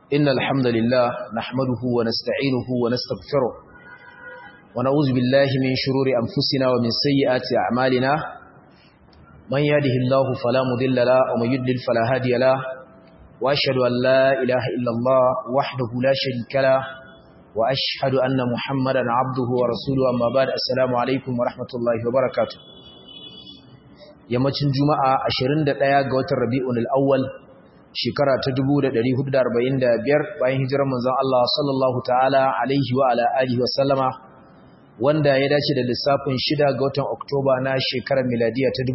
إن الحمد لله نحمده ونستعينه ونستغفره ونعوذ بالله من شرور أنفسنا ومن سيئات أعمالنا من يهده الله فلا مضل له ومن يضلل فلا هادي له وأشهد أن لا إله إلا الله وحده لا شريك له وأشهد أن محمدا عبده ورسوله أما بعد السلام عليكم ورحمة الله وبركاته yammacin juma'a 21 ga watan rabi'un al-awwal shekara ta 1445 bayan hijirar manzon Allah sallallahu ta'ala alaihi wa ala alihi wa sallama wanda ya dace da lissafin 6 ga watan Oktoba na shekarar miladiya ta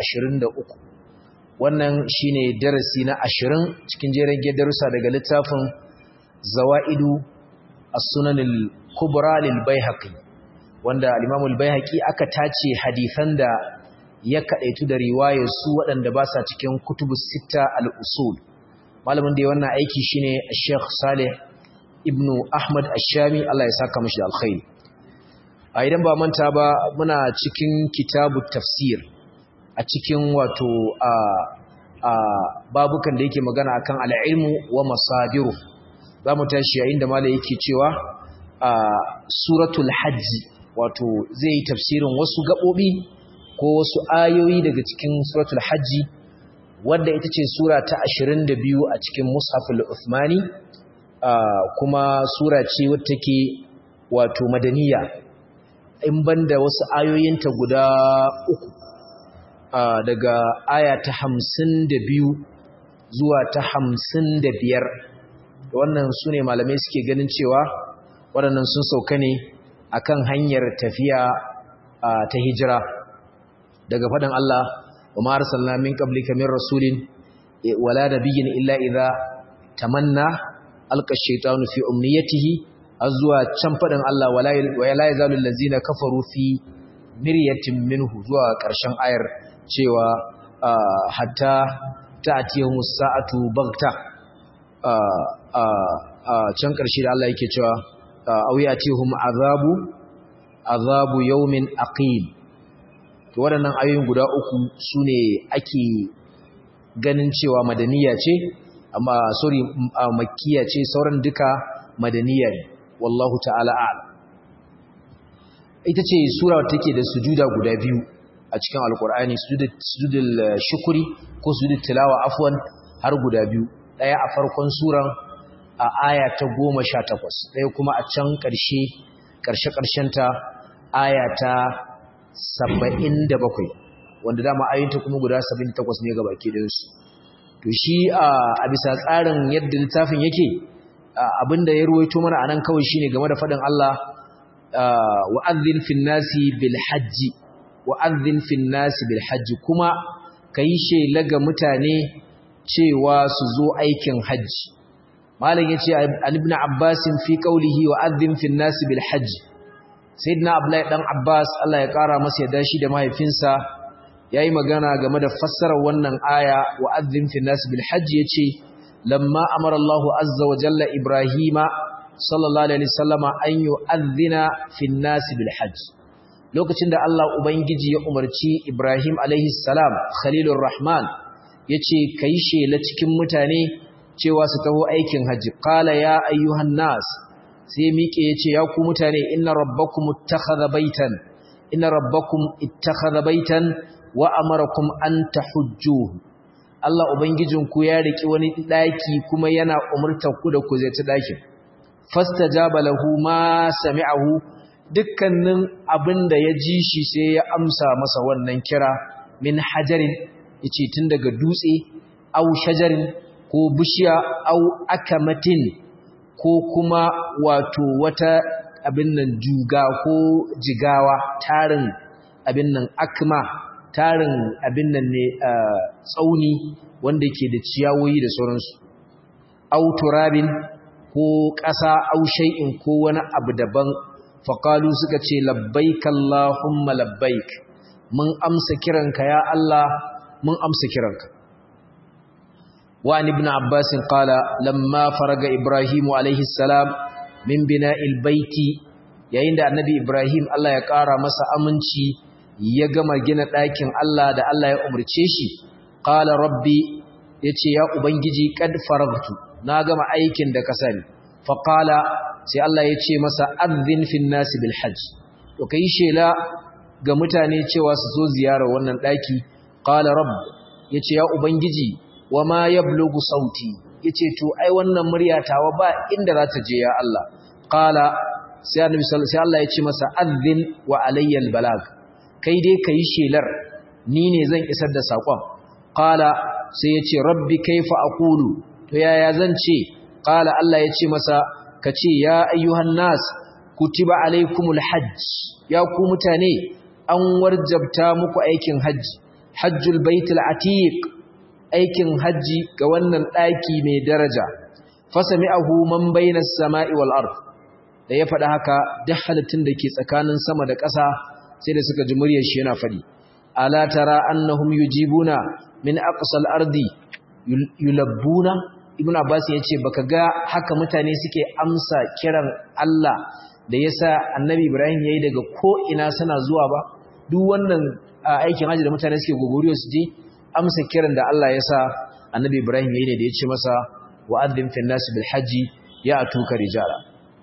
2023 wannan shine darasi na 20 cikin jerin darussa daga littafin Zawaidu As-Sunan al-Kubra lil Baihaqi wanda al-Imam al-Baihaqi aka tace hadisan da ya kaɗaitu da riwayar su waɗanda ba sa cikin kutubu sita al'usul malamin da ya wannan aiki shine Sheikh Saleh ibn Ahmad Ashami Allah ya saka mashi da alkhairi a idan ba manta ba muna cikin kitabu tafsir a cikin wato a a babukan da yake magana akan al'ilmu wa masadiru za mu tashi yayin da malai yake cewa a suratul hajji wato zai yi tafsirin wasu gaɓoɓi ko wasu ayoyi daga cikin suratul hajji wadda ita ce sura ta 22 a cikin mushaful uthmani kuma sura ce wadda take wato madaniya in banda wasu ayoyinta guda uku daga aya ta 52 zuwa ta 55 wannan su ne malamai suke ganin cewa waɗannan sun sauka ne akan hanyar tafiya ta hijira daga faɗin Allah wa ma arsalna min qablika min rasulin wala nabiyyin illa idza tamanna alqa ash-shaytanu fi umniyatihi azwa can faɗin Allah wala la yazalu allazina kafaru fi miryatin minhu zuwa ƙarshen ayar cewa hatta ta'tiyahum as-sa'atu baghta can ƙarshe da Allah yake cewa aw yatihum azabu azabu yawmin aqim to waɗannan ayoyin guda uku su ne ake ganin cewa madaniya ce amma sorry makkiya ce sauran duka madaniya ne wallahu ta'ala a'lam ita ce sura take da sujuda guda biyu a cikin alkur'ani sujudul shukuri ko sujudul tilawa afwan har guda biyu daya a farkon suran a aya ta 18 daya kuma a can ƙarshe ƙarshe ƙarshenta aya ta saba'in da bakwai wanda dama ayyanta kuma guda saba'in da takwas ne ga baki ɗinsu to shi a bisa tsarin yadda littafin yake abinda ya ruwaito mana a nan kawai shine game da faɗin Allah wa'adhin fin nasi bil hajji wa'adhin fin nasi bil hajji kuma kayi shela ga mutane cewa su zo aikin hajji malam yace an ibn abbas fi qawlihi wa'adhin fin nasi bil hajji sayyidina abdullahi dan abbas Allah ya kara masa yadda shi da mahaifinsa yayi magana game da fassarar wannan aya wa adzin fi nas bil hajj yace lamma amara Allahu azza wa jalla ibrahima sallallahu alaihi wasallama an yu'adhdhina fi nas bil hajj lokacin da Allah ubangiji ya umarci ibrahim alaihi salam khalilur rahman yace kai shela cikin mutane cewa su taho aikin hajji qala ya ayyuhan nas sai miƙe ya ce ya ku mutane inna rabbakum ittakhadha baitan inna rabbakum ittakhadha baitan wa amarakum an tahujjuhu Allah ubangijinku ya riki wani daki kuma yana umurtar ku da ku zai ta dakin fastajaba lahu ma sami'ahu dukkanin abinda ya ji shi sai ya amsa masa wannan kira min hajarin yace tun daga dutse au shajarin ko bishiya au akamatin ko kuma wato wata abin nan juga ko jigawa tarin abin nan akma tarin abin nan ne tsauni wanda ke da ciyawoyi da sauransu au turabin ko ƙasa au shay'in ko wani abu daban faqalu suka ce labbaik allahumma labbaik mun amsa kiranka ya Allah mun amsa kiranka وعن ابن عباس قال لما فرغ إبراهيم عليه السلام من بناء البيت yayin da annabi Ibrahim Allah ya ƙara masa aminci ya gama gina ɗakin Allah da Allah ya umarce shi qala rabbi yace ya ubangiji qad faragtu na gama aikin da ka sani fa qala sai Allah ya ce masa adhin fin nas bil hajj to kai shela ga mutane cewa su zo ziyara wannan daki qala rabb yace ya ubangiji wama yablugu sauti yace to ai wannan murya tawa ba inda za ta je ya Allah qala sai annabi sai Allah ya ce masa adhin wa alayya al balag kai dai kai shelar ni ne zan isar da sakon qala sai yace rabbi kaifa aqulu to yaya zan ce qala Allah ya ce masa kace ya ayyuhan nas kutiba alaikumul hajj ya ku mutane an warjabta muku aikin hajji hajjul baitul atiq aikin hajji ga wannan daki mai daraja fasami'ahu man bainas sama'i wal ard da ya faɗa haka duk halittun da ke tsakanin sama da ƙasa sai da suka ji muryar shi yana faɗi ala tara annahum yujibuna min aqsal ardi yulabbuna ibnu abbas yace baka ga haka mutane suke amsa kiran Allah da yasa annabi ibrahim yayi daga ko ina suna zuwa ba duk wannan aikin haji da mutane suke gogoriyo su je amsa kiran da Allah yasa annabi ibrahim yayi ne da yace masa wa'adhim fil nas bil haji ya atuka rijala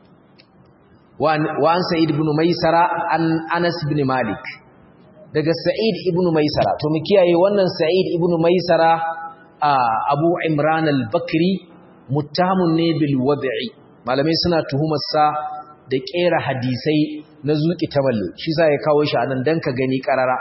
wa an sa'id ibn maisara an anas ibn malik daga sa'id ibn maisara to mu kiyaye wannan sa'id ibn maisara abu imran al-bakri muttahamun ne bil wad'i malamai suna tuhumar sa da kera hadisai na zuki taballi shi sa ya kawo shi anan dan ka gani karara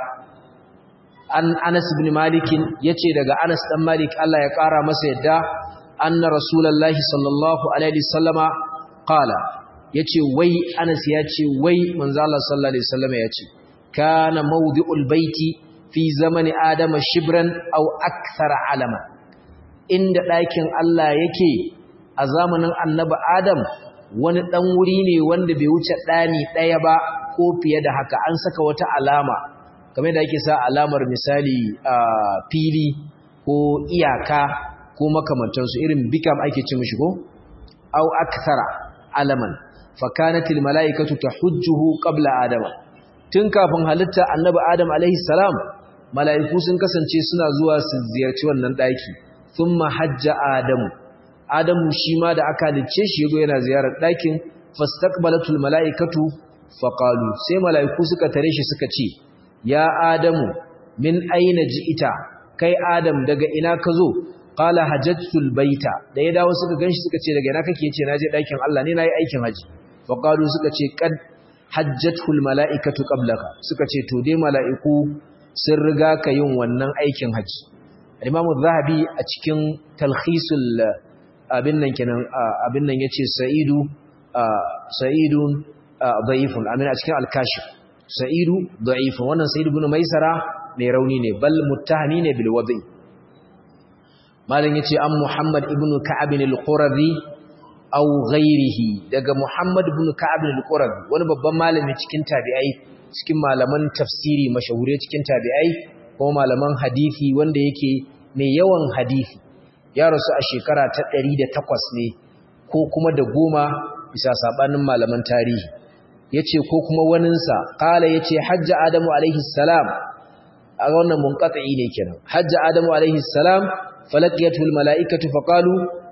an anas ibn malik yace daga anas dan malik Allah ya kara masa yadda anna rasulullahi sallallahu alaihi wasallama qala yace wai anas yace wai manzo Allah sallallahu alaihi wasallama yace kana mawdi'ul baiti fi zamani adama shibran aw akthara alama inda ɗakin Allah yake a zamanin annabi adam wani ɗan wuri ne wanda bai wuce ɗani ɗaya ba ko fiye da haka an saka wata alama kamar da ake sa alamar misali a fili ko iyaka ko makamantansu irin bikam ake ce mishi ko aw akthara alaman fakanatil mala'ikatu tahujjuhu qabla adama tun kafin halitta annabi adam alaihi salam mala'iku sun kasance suna zuwa su ziyarci wannan daki thumma hajja adamu adamu shi ma da aka halicce shi yago yana ziyarar dakin fastaqbalatul mala'ikatu faqalu sai mala'iku suka tare shi suka ce ya adamu min aina ji'ita kai adam daga ina ka zo qala hajjatul baita da ya dawo suka ganshi suka ce daga ina kake ce naje dakin Allah ne nayi aikin haji faqalu suka ce qad hajjatul mala'ikatu qablaka suka ce to dai mala'iku sun riga ka yin wannan aikin haji Imam Zahabi a cikin talkhisul abin nan kenan abin nan yace Sa'idu Sa'idun da'ifun amin a cikin al-Kashif Sa'idu da'ifun wannan Sa'id ibn Maisara mai rauni ne bal muttahami ne bil wadi Malam yace an Muhammad ibn Ka'ab al-Qurazi aw ghairihi daga Muhammad ibn Ka'ab al-Qurazi wani babban malami cikin tabi'ai cikin malaman tafsiri mashahure cikin tabi'ai ko malaman hadisi wanda yake mai yawan hadisi ya rasu a shekara ta 108 ne ko kuma da goma bisa sabanin malaman tarihi yace ko kuma waninsa kala yace hajja adamu alaihi salam a wannan munqati ne kenan hajja adamu alaihi salam falaqiyatu almalaikatu faqalu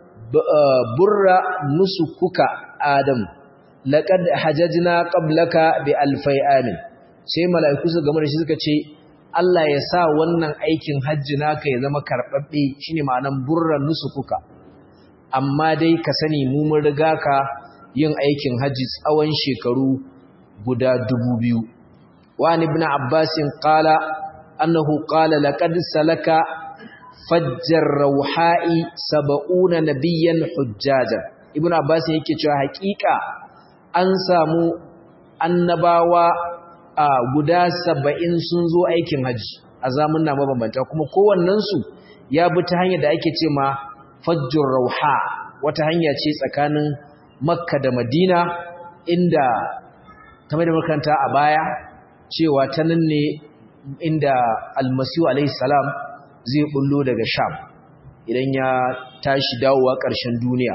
burra nusukuka adam laqad hajajna qablaka bi alfai amin sai mala'iku su game da shi suka ce Allah ya sa wannan aikin hajji naka ya zama karɓaɓɓe shine ma'anan burran nusukuka amma dai ka sani mu mun riga ka yin aikin hajji tsawon shekaru guda dubu biyu wa ibn abbasin qala annahu qala laqad salaka fajjar rauha'i saba'una nabiyyan hujjajan ibn abbas yake cewa hakika an samu annabawa a guda saba'in sun zo aikin haji a zamanna mabambanta kuma kowannensu ya bi ta hanyar da ake ce ma fajjur rauha wata hanya ce tsakanin makka da madina inda kamar da makaranta a baya cewa ta nan ne inda almasihu alaihi salam zai bullo daga sham idan ya tashi dawowa ƙarshen duniya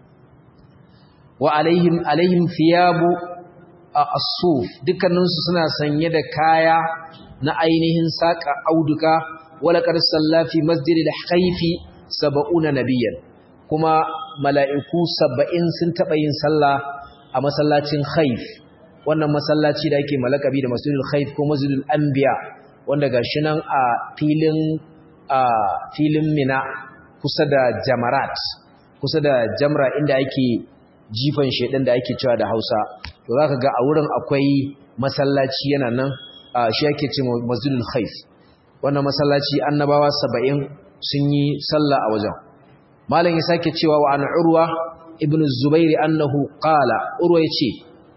wa alaihim alaihim thiyabu as-suf dukkaninsu suna sanye da kaya na ainihin saka auduka wala qad sallafi masjidil khayfi sab'una nabiyyan kuma mala'iku 70 sun taba yin sallah a masallacin Khaif wannan masallaci da ake malakabi da Masjidul Khaif ko Masjidul Anbiya wanda gashi nan a filin a filin Mina kusa da Jamarat kusa da Jamra inda ake jifan shedan da ake cewa da Hausa to zaka ga a wurin akwai masallaci yana nan shi ake cewa Masjidul Khaif wannan masallaci annabawa 70 sun yi sallah a wajen malam ya sake cewa wa an urwa ibn zubair annahu qala urwa yace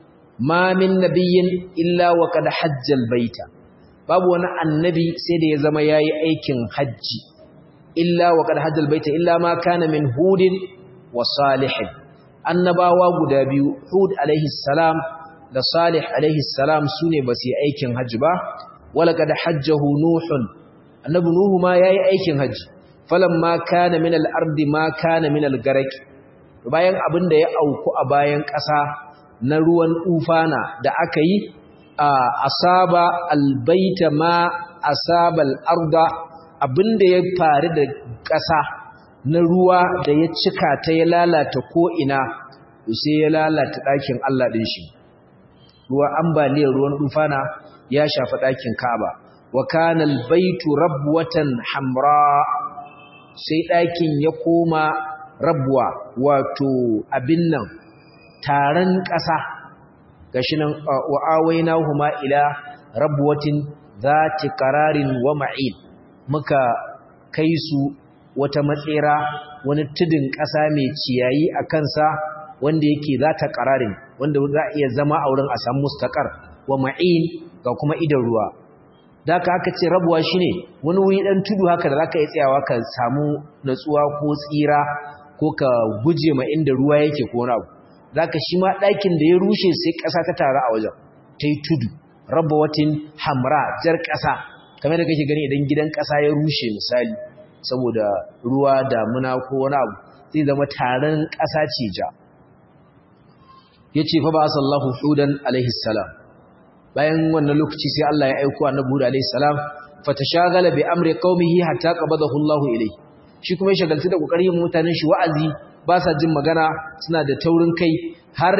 ma min nabiyyin illa wa qad hajja baita babu wani annabi sai da ya zama yayi aikin haji illa wa qad hajja baita illa ma kana min hudin wa salih annabawa guda biyu hud alaihi salam da salih alaihi salam sune ba su yi aikin haji ba wala qad hajjahu nuhun annabi nuhu ma yayi aikin haji falamma kana min al-ardi ma kana min al-garaq bayan abin da ya auku a bayan ƙasa na ruwan ufana da aka yi a asaba albaita ma asaba al-arda abin da ya faru da ƙasa na ruwa da ya cika ta ya lalata ko ina sai ya lalata ɗakin Allah ɗin shi ruwa ambaliyar ruwan ufana ya shafi ɗakin Ka'aba wa kana al-baitu rabwatan hamra sai ɗakin ya koma rabuwa wato abin nan taron ƙasa gashi nan wa'awaina huma ila rabuwatin zati qararin wa ma'in muka kai su wata matsera wani tudun ƙasa mai ciyayi a kansa wanda yake zata qararin wanda za iya zama a wurin a samu mustaqar wa ma'in ga kuma idan ruwa da aka aka ce rabuwa shine wani wuri dan tudu haka da zaka yi tsayawa ka samu natsuwa ko tsira ko ka guje ma inda ruwa yake ko wani abu zaka shi ma ɗakin da ya rushe sai ƙasa ta taru a wajen ta yi tudu rabawatin hamra jar ƙasa kamar da kake gani idan gidan ƙasa ya rushe misali saboda ruwa damuna ko wani abu zai zama taron ƙasa ce ja yace fa ba sallahu hudan alaihi salam bayan wannan lokaci sai Allah ya aika annabi Hud alayhi salam fatashagala bi amri qaumihi hatta qabadahu Allahu ilayhi shi kuma ya shagaltu da kokarin mutanen shi wa'azi ba sa jin magana suna da taurin kai har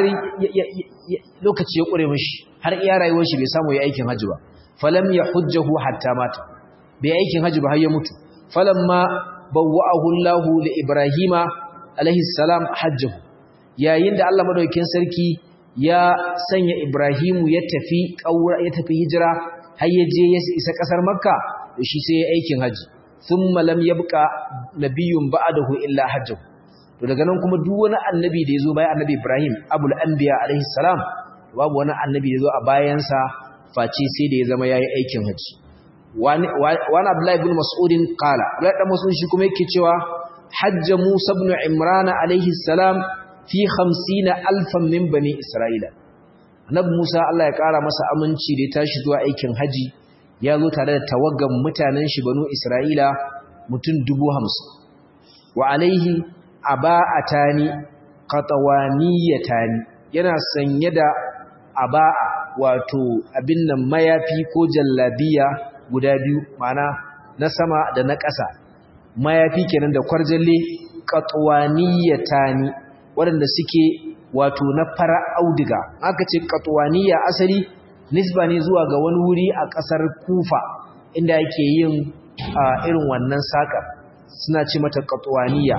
lokaci ya kure mishi har iya rayuwar shi bai samu ya aikin haji ba falam yahujjahu hatta mata bai aikin haji ba har ya mutu falamma bawwa'ahu Allahu li Ibrahima alayhi salam hajjahu yayin da Allah madaukakin sarki ya sanya Ibrahimu ya tafi ƙaura ya tafi hijira har ya je ya isa ƙasar Makka da shi sai ya aikin haji thumma lam yabqa nabiyyun ba'dahu illa hajju to daga nan kuma duk wani annabi da yazo bayan annabi Ibrahim abul anbiya alaihi salam babu wani annabi da yazo a bayansa face sai da ya zama yayi aikin haji wani wani Abdullah ibn Mas'ud qala Abdullah ibn Mas'ud shi kuma yake cewa hajja Musa ibn Imran alaihi salam fi hamsina alfan min bani Isra'ila. Annabi Musa Allah ya ƙara masa aminci da ya tashi zuwa aikin haji ya zo tare da tawaggan mutanen shi banu Isra'ila mutum dubu hamsin. Wa alaihi aba'atani qatawaniyatani yana sanye da aba'a wato abin nan mayafi ko jallabiya guda biyu ma'ana na sama da na ƙasa. Mayafi kenan da kwarjalle qatwaniyatani waɗanda suke wato na fara audiga aka ce katuwaniya asali nisba ne zuwa ga wani wuri a ƙasar kufa inda yake yin irin wannan saƙa suna ce mata katuwaniya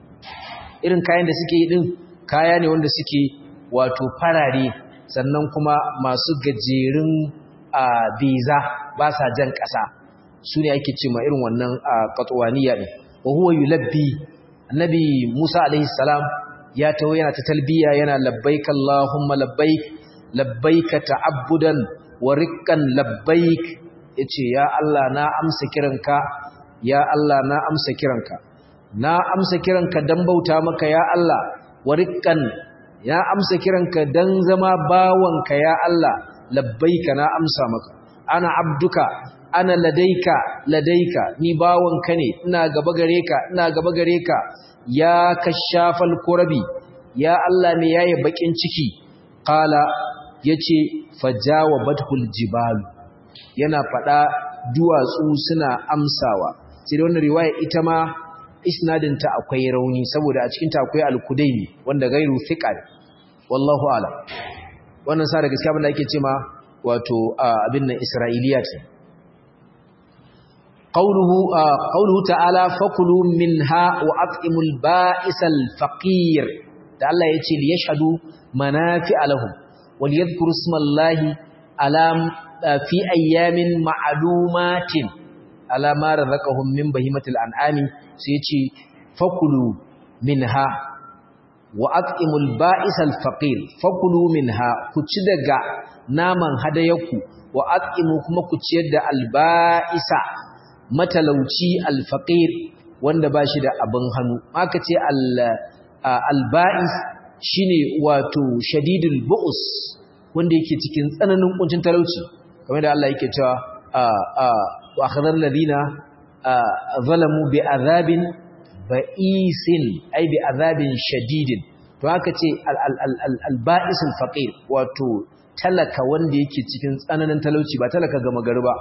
irin kayan da suke yi ɗin kaya ne wanda suke wato farare sannan kuma masu gajerun biza ba sa jan ƙasa su ne ake ce ma irin wannan katuwaniya ɗin wa huwa yulabbi annabi musa alaihi salam ya taho yana ta talbiya yana labbaik Allahumma labbaik labbaik ta'abbudan wa riqqan labbaik yace ya Allah na amsa kiranka ya Allah na amsa kiranka na amsa kiranka dan bauta maka ya Allah wa riqqan ya amsa kiranka dan zama bawanka ya Allah labbaik na amsa maka ana abduka ana ladaika ladaika ni bawanka ne ina gaba gare ka ina gaba gare ka ya kashafal kurabi ya Allah ne yayi bakin ciki qala yace fajawabatul jibal yana fada duwatsu suna amsawa sai wannan riwaya ita ma isnadinta akwai rauni saboda a cikinta akwai al-kudaini wanda gairu thiqa wallahu a'lam wannan sa da gaskiya abinda ake cewa wato abin nan isra'iliyat qawluhu qawluhu ta'ala fakulu minha wa at'imul ba'isal faqir da Allah yace li yashhadu manafi'a lahum wal yadhkuru ismallahi ala fi ayyamin ma'lumatin ala ma razaqahum min bahimatil an'ami sai yace fakulu minha wa at'imul ba'isal faqir fakulu minha ku ci daga naman hadayaku wa at'imu kuma ku ciyar da alba'isa matalauci alfaqir wanda bashi da abin hannu aka ce alba'is shine wato shadidul bu'us wanda yake cikin tsananin kuncin talauci kamar da Allah yake cewa wa akhadhal ladina zalamu bi azabin ba'isin ai bi azabin shadidin to haka ce al-ba'isul faqir wato talaka wanda yake cikin tsananin talauci ba talaka gama gari ba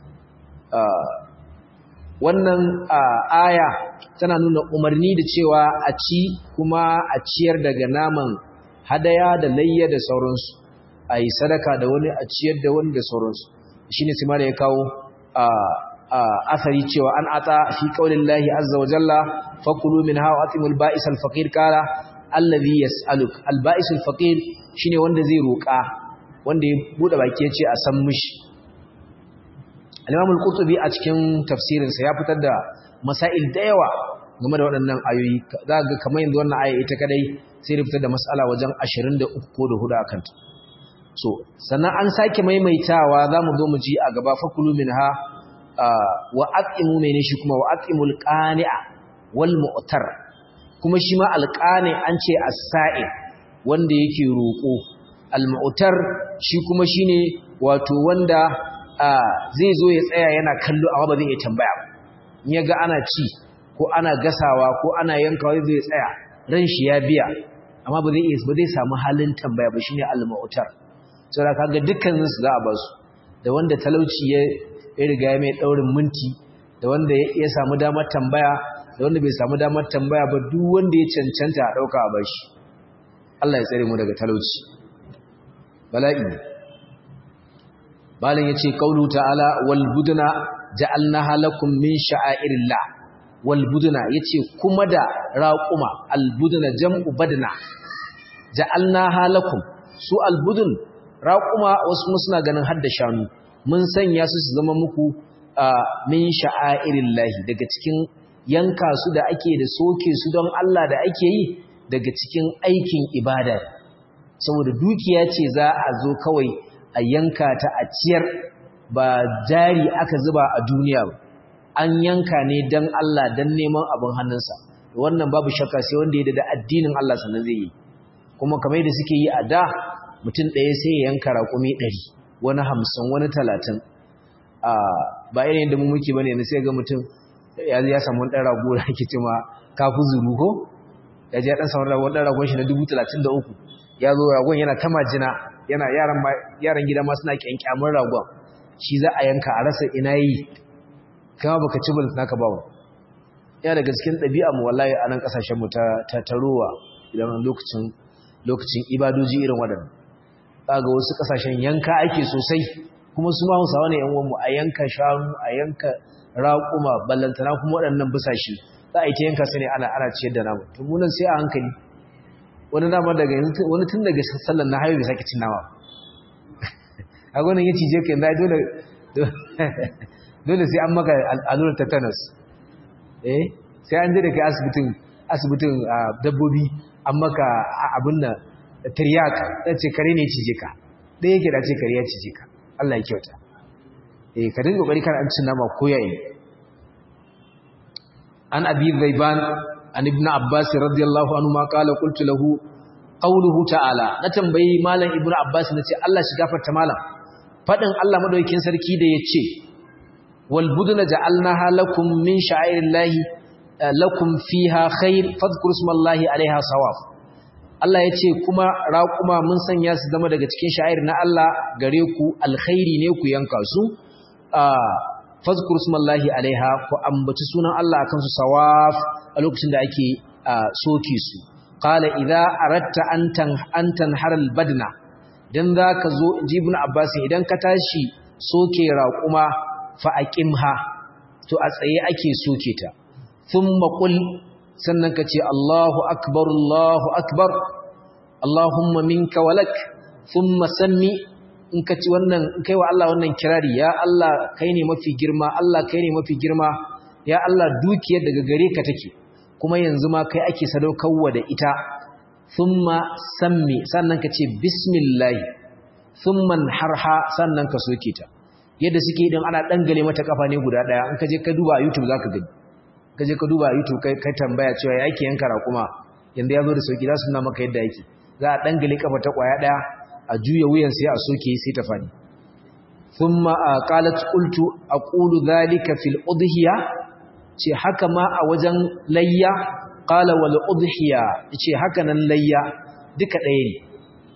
wannan aya tana nuna umarni da cewa a ci kuma a ciyar daga naman hadaya da layya da sauransu a yi sadaka da wani a ciyar da wani da sauransu shi ne simar ya kawo asari cewa an ata fi ƙaunin lahi azza wa jalla fakulu min hawa atimul ba'is alfaƙir kara allazi yas'aluk alba'is alfaƙir shine wanda zai roƙa wanda ya buɗe baki ya ce a san mishi al-imam al-qurtubi a cikin tafsirinsa ya fitar da masail da yawa game da waɗannan ayoyi za ga kamar yanzu wannan aya ita kadai sai da fitar da mas'ala wajen 23 ko da hudu akan ta so sannan an sake maimaitawa zamu zo mu ji a gaba fakulu minha wa aqimu mene shi kuma wa aqimul qani'a wal mu'tar kuma shi ma alqani an ce as-sa'i wanda yake roko al mu'tar shi kuma shine wato wanda zai zo ya tsaya yana kallo amma ba zai iya tambaya ba in ya ga ana ci ko ana gasawa ko ana yankawa zai tsaya ran shi ya biya amma ba zai ba zai samu halin tambaya ba shine al-mu'tar saboda kaga dukkanin su za a ba su da wanda talauci ya ya riga ya mai daurin minti da wanda ya samu damar tambaya da wanda bai samu damar tambaya ba duk wanda ya cancanta a dauka a bashi Allah ya tsare mu daga talauci bala'i Malam yace qaulu ta'ala wal budna ja'alnaha lakum min sha'airillah wal budna yace kuma da raquma al budna jam'u badna ja'alnaha lakum su al budun raquma wasu suna ganin hadda shanu mun sanya su su zama muku min sha'airillah daga cikin yanka su da ake da soke su don Allah da ake yi daga cikin aikin ibada saboda dukiya ce za a zo kawai a yanka ta a ciyar ba jari aka zuba a duniya ba an yanka ne don Allah don neman abin hannunsa wannan babu shakka sai wanda ya da addinin Allah sannan zai yi kuma kamar da suke yi a da mutum ɗaya sai ya yanka raƙumi ɗari wani hamsin wani talatin ba irin da mu muke bane ne sai ga mutum ya ya samu ɗan rago da ake cewa kafu zuru ko ya je ɗan samu ɗan ragon shi na dubu talatin da uku ya zo ragon yana ta majina yana yaran yaran gida ma suna kyankyamin ragon shi za a yanka a rasa ina yi kama baka ci bullet naka bawo ya daga cikin ɗabi'a mu wallahi a nan ƙasashen mu ta taruwa idan lokacin lokacin ibadoji irin waɗannan ga wasu ƙasashen yanka ake sosai kuma su ma Hausawa ne yan uwan mu a yanka shanu a yanka raƙuma ballantana kuma waɗannan busashe za a yi ta yanka su ne ana ana ciyar da namu to mu nan sai a hankali wani nama daga wani tun daga sallan na hayo bai sake cin nama a gwanin ya cije ka yanzu dole dole sai an maka allurar tetanus eh sai an je da kai asibitin asibitin dabbobi an maka abin nan tiryak ɗan ce kare ne cije ka ɗaya yake da ce kare ya cije ka Allah ya kyauta eh ka dinga kokari kan an cin nama ko yayi an abi zaiban an ibn abbas radiyallahu anhu ma qala qultu lahu qawluhu ta'ala na tambayi malam ibn abbas nace Allah shi gafarta malam fadin Allah madaukakin sarki da yace wal buduna ja'alnaha lakum min sha'airillahi lakum fiha khair fadhkuru ismallahi alaiha sawaf Allah yace kuma raquma mun sanya su zama daga cikin sha'air na Allah gare ku alkhairi ne ku yanka su fazkur smallahi alaiha ku ambaci sunan Allah akan su sawaf a lokacin da ake soke su qala idza aratta antan antan haral badna dan zaka zo ibn abbas idan ka tashi soke raquma fa aqimha to a tsaye ake soke ta thumma qul sannan ka ce Allahu akbar Allahu akbar Allahumma minka walak thumma sammi in ka ci wannan in kai wa Allah wannan kirari ya Allah kai ne mafi girma Allah kai ne mafi girma ya Allah dukiyar daga gare ka take kuma yanzu ma kai ake sadaukarwa da ita thumma sammi sannan ka ce bismillah thumma harha sannan ka soke ta yadda suke idan ana dangale mata kafa ne guda daya in ka je ka duba a YouTube zaka gani ka je ka duba a YouTube kai kai tambaya cewa ya ake yanka kuma yanda yazo da sauki za su nuna maka yadda yake za a dangale kafa ta kwaya daya a juya wuyan sai a soke sai ta fadi thumma qalat qultu aqulu dhalika fil udhiya ce haka ma a wajen layya qala wal udhiya ce haka nan layya duka ɗaya ne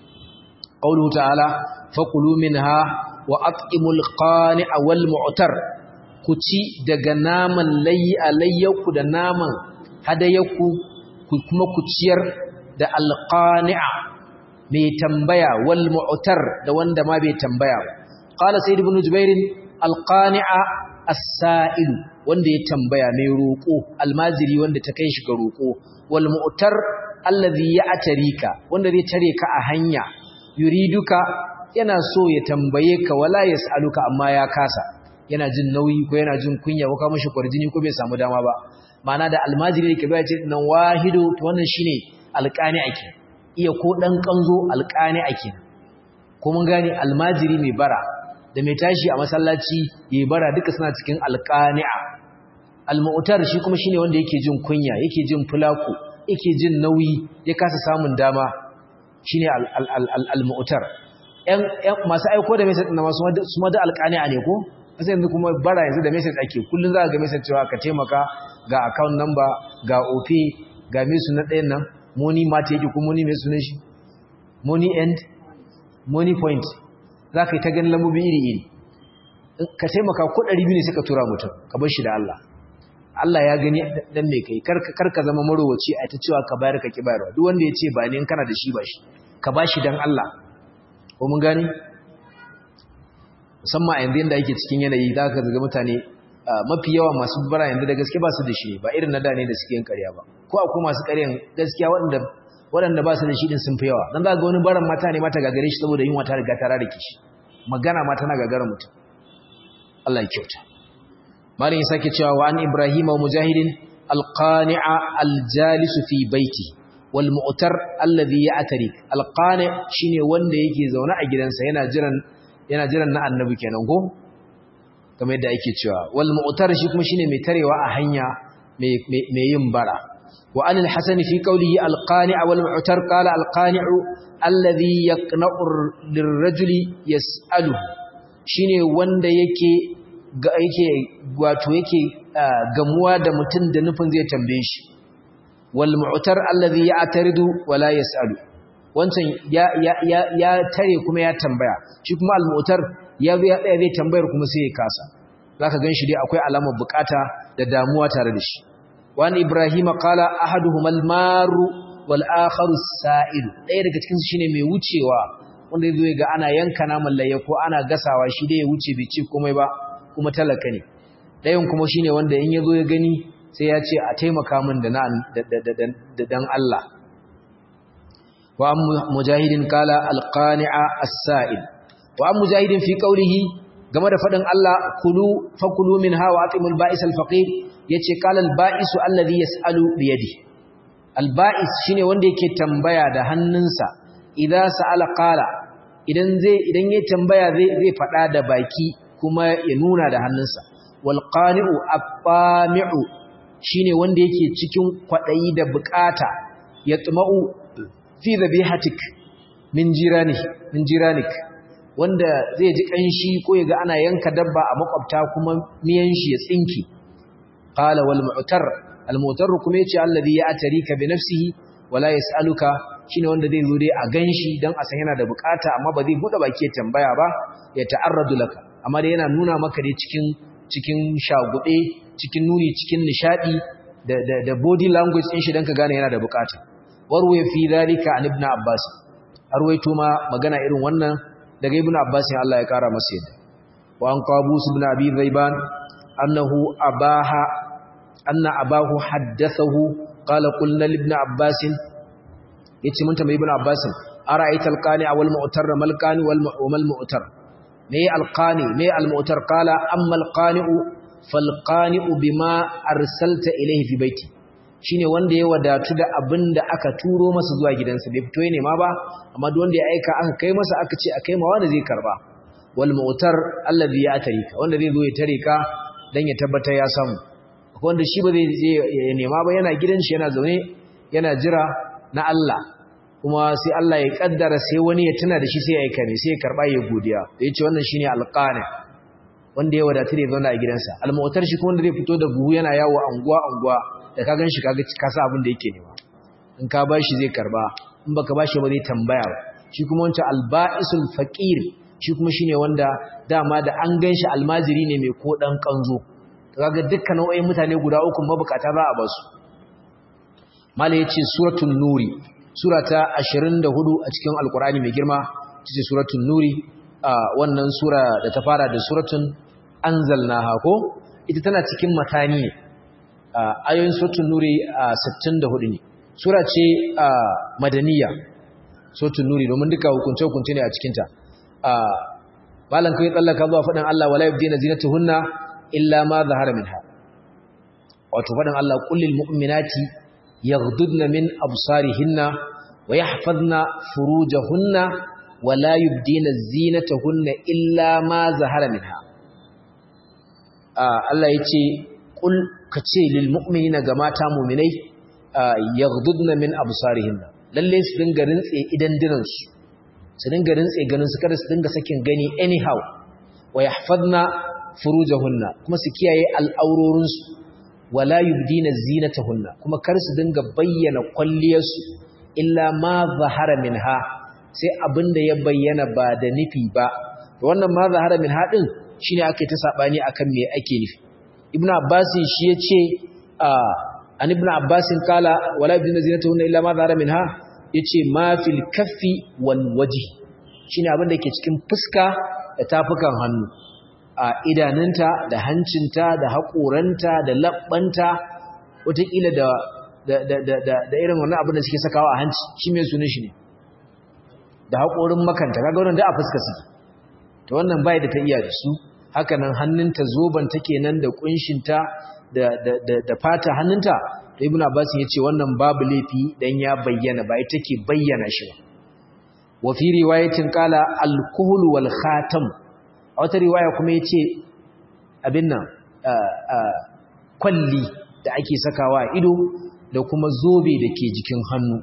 qawluhu ta'ala faqulu minha wa at'imul qani'a wal mu'tar ku ci daga naman layya layyaku da naman hadayaku ku kuma ku ciyar da alqani'a mai tambaya wal mu'tar da wanda ma bai tambaya ba qala sayyid ibn jubair alqani'a as-sa'il wanda ya tambaya mai roko almaziri wanda ta kai shi ga roko wal mu'tar alladhi ya'tarika wanda zai tare ka a hanya yuriduka yana so ya tambaye ka wala yas'aluka amma ya kasa yana jin nauyi ko yana jin kunya ko ka mishi kwarjini ko bai samu dama ba ma'ana da almajiri yake bai ce nan wahidu to wannan shine alqani ake iya ko ɗan ƙanzo alƙani ake ko mun gane almajiri mai bara da mai tashi a masallaci ya bara duka suna cikin alƙani'a almu'tar shi kuma shine wanda yake jin kunya yake jin fulaku yake jin nauyi ya kasa samun dama shine almu'tar ƴan masu aiko da message na masu su ma da alƙani'a ne ko sai yanzu kuma bara yanzu da message ake kullun za ka ga message cewa ka taimaka ga account number ga OP ga mesu na ɗayan nan money mata yake ko money mai sunan shi money end money point za ka yi ta ganin lambobi iri-iri ka taimaka ko ɗari biyu ne suka tura mutum ka bar shi da Allah Allah ya gani dan mai kai kar ka zama marowaci a ta cewa ka bayar ka ki bayarwa duk wanda ya ce ba ne kana da shi ba shi ka ba shi dan Allah ko mun gani musamman a yanzu yadda ake cikin yanayi za ka zaga mutane mafi yawa masu bara yanzu da gaske ba su da shi ba irin na da ne da suke yin ƙarya ba ko akwai masu ƙaryan gaskiya waɗanda waɗanda ba su da shi din sun fi yawa dan za ga wani baran mata ne mata gagare shi saboda yunwa ta riga ta rarrake shi magana ma tana gagara mutum Allah ya kyauta malin ya sake cewa wa an ibrahima wa mujahidin alqani'a aljalis fi baiti wal mu'tar alladhi ya'tarik alqani shine wanda yake zaune a gidansa yana jiran yana jiran na annabi kenan ko kamar yadda ake cewa wal mu'tar shi kuma shine mai tarewa a hanya mai yin bara wa an al-hasan fi qawlihi al-qani' wal mu'tar qala al-qani'u alladhi yaqna'u lirrajuli yas'alu shine wanda yake ga yake wato yake gamuwa da mutum da nufin zai tambaye shi wal mu'tar alladhi ya'taridu wala yas'alu wancan ya ya ya tare kuma ya tambaya shi kuma al-mu'tar ya zo ya tsaya zai tambayar kuma sai ya kasa zaka ganshi dai akwai alamar bukata da damuwa tare da shi wani ibrahima qala ahaduhuma al-maru wal akharu as-sa'il ɗaya daga cikin su shine mai wucewa wanda zai ga ana yanka naman layya ko ana gasawa shi dai ya wuce bai ci komai ba kuma talaka ne ɗayan kuma shine wanda in yazo ya gani sai ya ce a taimaka min da da dan Allah wa mujahidin qala al-qani'a as-sa'il wa an mujahidin fi qawlihi game da fadin Allah kulu fakulu minha wa atimul ba'is al-faqir yace qala al-ba'is alladhi yas'alu bi yadi al-ba'is shine wanda yake tambaya da hannunsa idza sa'ala qala idan zai idan yayi tambaya zai zai fada da baki kuma ya nuna da hannunsa wal qani'u at-tami'u shine wanda yake cikin kwadayi da bukata yatma'u fi dhabihatik min jirani min jiranik wanda zai ji kanshi ko yaga ana yanka dabba a makwabta kuma miyan shi ya tsinki qala wal mu'tar al mu'tar kuma yace alladhi ya'tarika bi nafsihi wala yas'aluka shine wanda zai zo dai a ganshi dan a san yana da bukata amma ba zai bude baki ya tambaya ba ya ta'arradu laka amma dai yana nuna maka dai cikin cikin shagube cikin nuri cikin nishadi da da, da body language din shi dan ka gane yana da bukata warwaye fi zalika an ibn abbas arwaito ma magana irin wannan daga ibn abbas Allah ya kara masa yadda wa an qabus ibn abi zaiban annahu abaha anna abahu haddathahu qala qulna li ibn abbas yace mun tambayi ibn abbas ara'aita alqani wal mu'tar mal qani wal mal mu'tar me alqani me al mu'tar qala amma alqani'u fal qani'u bima arsalta ilayhi fi baiti shine wanda ya wadatu da abinda aka turo masa zuwa gidansa bai fito ne ma ba amma duk wanda ya aika aka kai masa aka ce akai ma wanda zai karba wal mu'tar alladhi ya tarika wanda zai zo ya tare ka dan ya tabbatar ya samu wanda shi ba zai je ya nema ba yana gidan shi yana zaune yana jira na Allah kuma sai Allah ya kaddara sai wani ya tuna da shi sai ya aika ne sai ya karba ya godiya da yace wannan shine alqani wanda ya wadatu da ya zauna a gidansa almu'tar shi kuma wanda zai fito da buhu yana yawo anguwa anguwa da ka ganshi kaga ka sa abin da yake nema in ka bashi zai karba in baka bashi ba zai tambaya ba shi kuma wancan alba'isul faqir shi kuma shine wanda dama da an ganshi almajiri ne mai ko dan kanzo kaga dukkan nau'in mutane guda uku mabukata za a basu malai yace suratul nuri surata 24 a cikin alqur'ani mai girma ce suratul nuri wannan sura da ta fara da suratun anzalnaha ko ita tana cikin matani ne ayoyin suratul nuri 64 ne sura ce madaniya suratul nuri domin duka hukunce hukunce ne a cikin ta malan kai tsallaka zuwa faɗin Allah wala yubdina zinatuhunna illa ma zahara minha wato faɗin Allah kullil mu'minati yaghdudna min absarihinna wa yahfazna furujahunna wala yubdina zinatahunna illa ma zahara minha Allah yace kul kace lil mu'minina ga mata mu'minai yaghdudna min absarihinna lalle su dinga rintse idan dinansu su dinga rintse ganin su kada su dinga sakin gani anyhow wa yahfazna furujahunna kuma su kiyaye al'aurorinsu wala yubdina zinatahunna kuma kar su dinga bayyana kwalliyarsu illa ma zahara minha sai abinda ya bayyana ba da nufi ba wannan ma zahara minha din shine ake ta sabani akan me ake nufi ibnu abbas shi yace an ibnu abbas kala wala yubdina zinatahunna illa ma zahara minha yace ma fil kaffi wal wajhi shine abinda ke cikin fuska da tafukan hannu a idanunta da hancinta da haƙoranta da labbanta wataƙila da da irin wannan abin da suke sakawa a hanci shi mai sunan shi ne da haƙorin makanta kaga wannan da a fuska su to wannan bai da ta iya da su haka nan hannunta zoban take nan da kunshinta da da da fata hannunta to ibnu abbas ya ce wannan babu laifi dan ya bayyana ba ita ke bayyana shi ba wa fi riwayatin qala al-kuhl wal khatam a wata riwaya kuma ya ce abin nan kwalli da ake sakawa a ido da kuma zobe da ke jikin hannu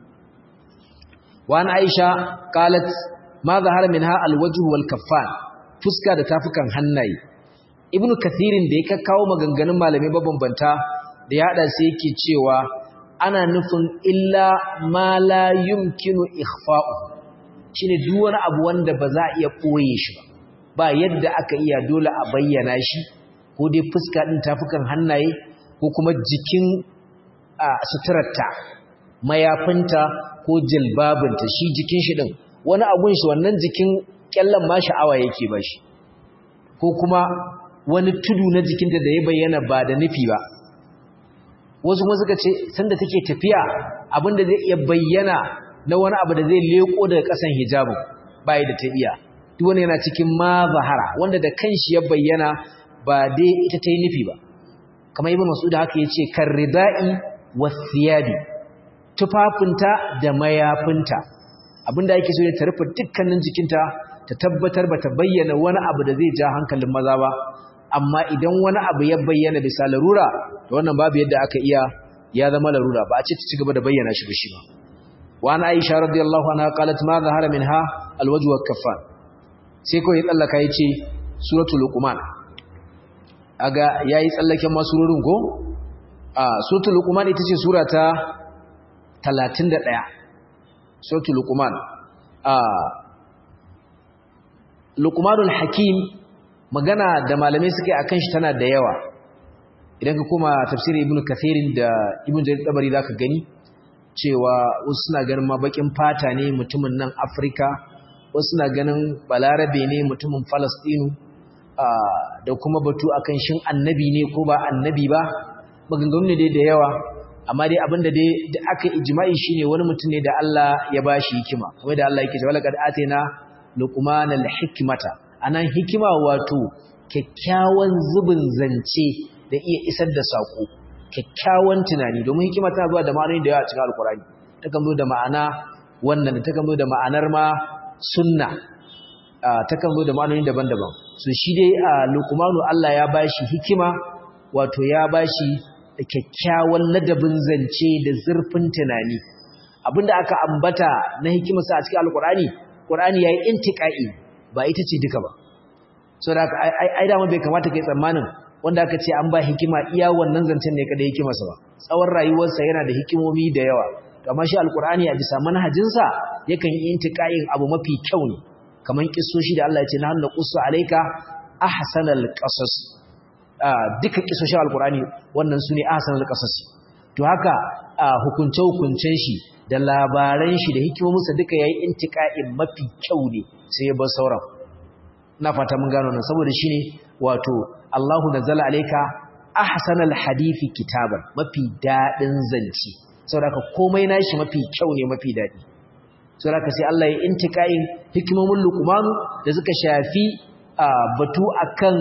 wani aisha kalat ma zahara min ha alwaju wal kaffan fuska da tafukan hannaye ibn kathirin da ya kakkawo maganganun malamai mabambanta da ya hada sai yake cewa ana nufin illa ma la yumkinu ikhfa'u shine duk wani abu wanda ba za a iya koye shi ba ba yadda aka iya dole a bayyana shi ko dai fuska ɗin tafukan hannaye ko kuma jikin suturarta mayafinta ko jilbabinta shi jikin shi ɗin wani abun shi wannan jikin ƙyallon ma sha'awa yake ba shi ko kuma wani tudu na jikinta da ya bayyana ba da nufi ba wasu kuma suka ce sanda take tafiya abinda zai iya bayyana na wani abu da zai leko daga ƙasan hijabin bai da ta iya duk wani yana cikin ma zahara wanda da kanshi ya bayyana ba dai ita ta yi nufi ba kamar ibn mas'ud haka yace karridai wasiyabi tufafinta da mayafinta abinda yake so ne ta rufe dukkanin jikinta ta tabbatar ba ta bayyana wani abu da zai ja hankalin maza ba amma idan wani abu ya bayyana bisa larura to wannan babu yadda aka iya ya zama larura ba a ce ta ci gaba da bayyana shi ba shi ba wa ana aisha radiyallahu anha qalat ma zahara minha alwajhu wal kaffan sai kawai ya tsallaka ya ce suratul luqman aga yayi tsallaken masurorin ko a suratul luqman ita ce sura ta 31 suratul luqman a luqmanul hakim magana da malamai suke akan shi tana da yawa idan ka koma tafsirin ibnu kathirin da ibnu jarir tabari zaka gani cewa wasu suna ganin ma bakin fata ne mutumin nan Afirka wasu suna ganin balarabe ne mutumin Falastinu da kuma batu akan shin annabi ne ko ba annabi ba maganganu ne dai da yawa amma dai abinda dai da aka ijma'i shine wani mutum ne da Allah ya bashi hikima kuma da Allah yake cewa laqad atina luqmanal hikmata anan hikima wato kyakkyawan zubin zance da iya isar da sako kyakkyawan tunani domin hikima tana zuwa da ma'anoni da yawa a cikin alkurani takan zo da ma'ana wannan takan zo da ma'anar ma sunna takan zo da ma'anoni daban-daban so shi dai a lukumanu Allah ya bashi hikima wato ya bashi kyakkyawan ladabin zance da zurfin tunani abinda aka ambata na hikimarsa a cikin alkurani qur'ani yayi intiqai ba ita ce duka ba so da ai dama bai kamata kai tsammanin wanda aka ce an ba hikima iya wannan zancen ne kada hikimarsa ba tsawon rayuwarsa yana da hikimomi da yawa amma shi alkur'ani a bisa manhajinsa yakan yi intiqa'in abu mafi kyau ne kaman kissoshi da Allah ya ce nahnu qussu alayka ahsanal qasas duka kissoshin alkur'ani wannan sune ahsanal qasas to haka hukunce hukuncen shi da labaran shi da hikimominsa duka yayi intiqa'in mafi kyau ne sai ya bar sauran na fata mun gano nan saboda shine wato Allahu nazzala alayka ahsanal hadisi kitaban mafi dadin zanci saboda komai nashi mafi kyau ne mafi dadi saboda sai Allah ya intiqain hikimomin luqman da suka shafi batu akan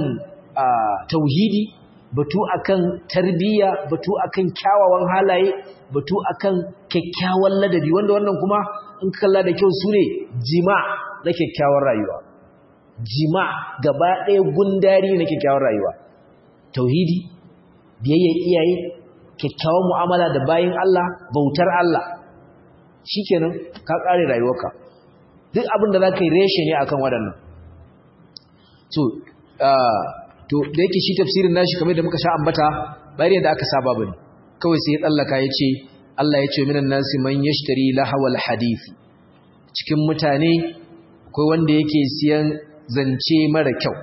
tauhidi batu akan tarbiyya batu akan kyawawan halaye batu akan kyakkyawan ladabi wanda wannan kuma in kalla da kyau sune jima na kyakkyawar rayuwa jima gaba ɗaya gundari na kyakkyawar rayuwa tauhidi biyayyar iyaye kyakkyawar mu'amala da bayin Allah bautar Allah shikenan ka ƙare rayuwarka duk abin da za ka yi reshe ne akan waɗannan to to da yake shi tafsirin nashi kamar da muka sha ambata bayar da aka saba bane kawai sai ya tsallaka ya ce Allah ya ce minan nasi man yashtari lahawal hadisi cikin mutane akwai wanda yake siyan zance mara kyau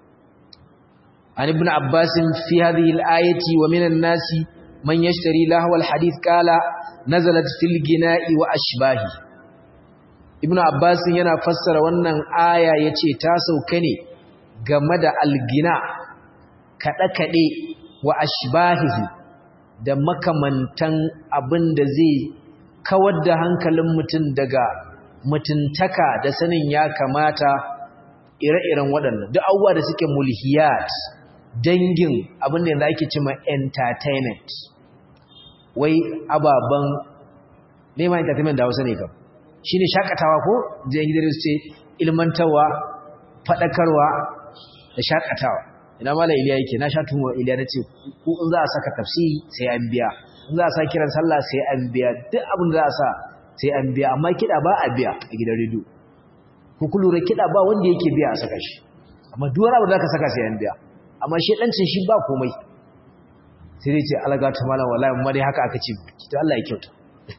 an ibn abbas fi hadhihi al-ayati wa minan nasi man yashtari lahwa al-hadith qala nazalat fil gina'i wa ashbahi ibn abbas yana fassara wannan aya yace ta sauka ne game da al-gina kada kade wa ashbahihi da makamantan abin da zai kawar da hankalin mutum daga mutuntaka da sanin ya kamata ire-iren waɗannan duk abubuwa da suke mulhiyat dangin abin da yanzu ake cima entertainment wai ababen neman entertainment da hausa ne kam shi ne shakatawa ko jiyan gidan su ce ilmantarwa faɗakarwa da shakatawa ina mala iliya yake na sha tumuwa iliya na ce ko in za a saka tafsiri sai an biya in za a sa kiran sallah sai an biya duk abin da za a sa sai an biya amma kiɗa ba a biya a gidan rediyo ko ku lura kiɗa ba wanda yake biya a saka shi amma duk wani abu da ka saka sai an biya amma shi ɗancin shi ba komai sai dai ce alaga ta malam wallahi amma dai haka aka ce to Allah ya kyauta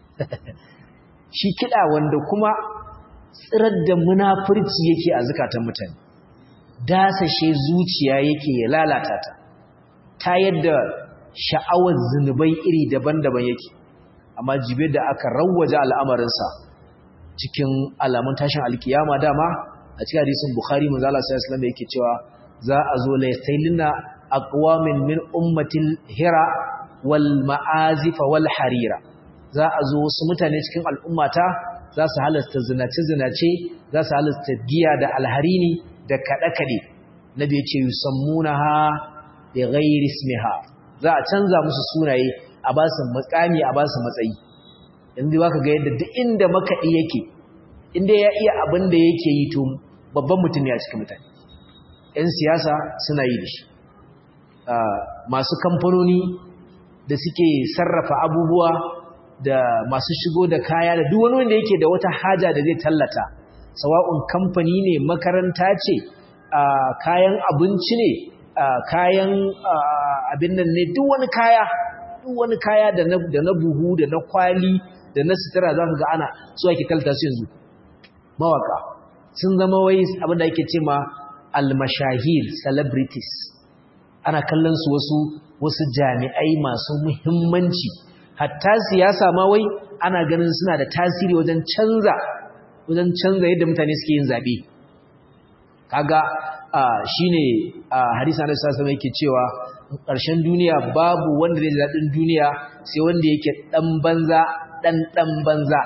shi kiɗa wanda kuma tsirar da munafurci yake a zukatan mutane dasashe zuciya yake ya lalata ta ta yadda sha'awar zunubai iri daban-daban yake amma jibe da aka rawwaje al'amarinsa cikin alamun tashin alkiyama dama a cikin hadisin bukhari manzo Allah sallallahu alaihi wasallam yake cewa za a zo la yasailina aqwamin min ummatil hira wal ma'azif wal harira za a zo wasu mutane cikin al'ummata za su halasta zinace zinace za su halasta giya da alharini da kada kade nabi ya ce yusammunaha bi ghairi ismiha za a canza musu sunaye a ba su makami a ba su matsayi yanzu ba ka ga yadda duk inda makaɗi yake inda ya iya abin da yake yi to babban mutum ne a cikin mutane 'yan siyasa suna yi da shi masu kamfanoni da suke sarrafa abubuwa da masu shigo da kaya da duk wani wanda yake da wata haja da zai tallata sawa'un kamfani ne makaranta ce kayan abinci ne kayan abin nan ne duk wani kaya duk wani kaya da na buhu da na kwali da na sutura za ka ga ana su ake kalta su yanzu mawaka sun zama wai abin da ake ce ma almashahir celebrities ana kallon su wasu wasu jami'ai masu muhimmanci hatta siyasa ma wai ana ganin suna da tasiri wajen canza wajen canza yadda mutane suke yin zabe kaga shine hadisi Annabi sallallahu alaihi yake cewa ƙarshen duniya babu wanda zai daɗin duniya sai wanda yake dan banza dan dan banza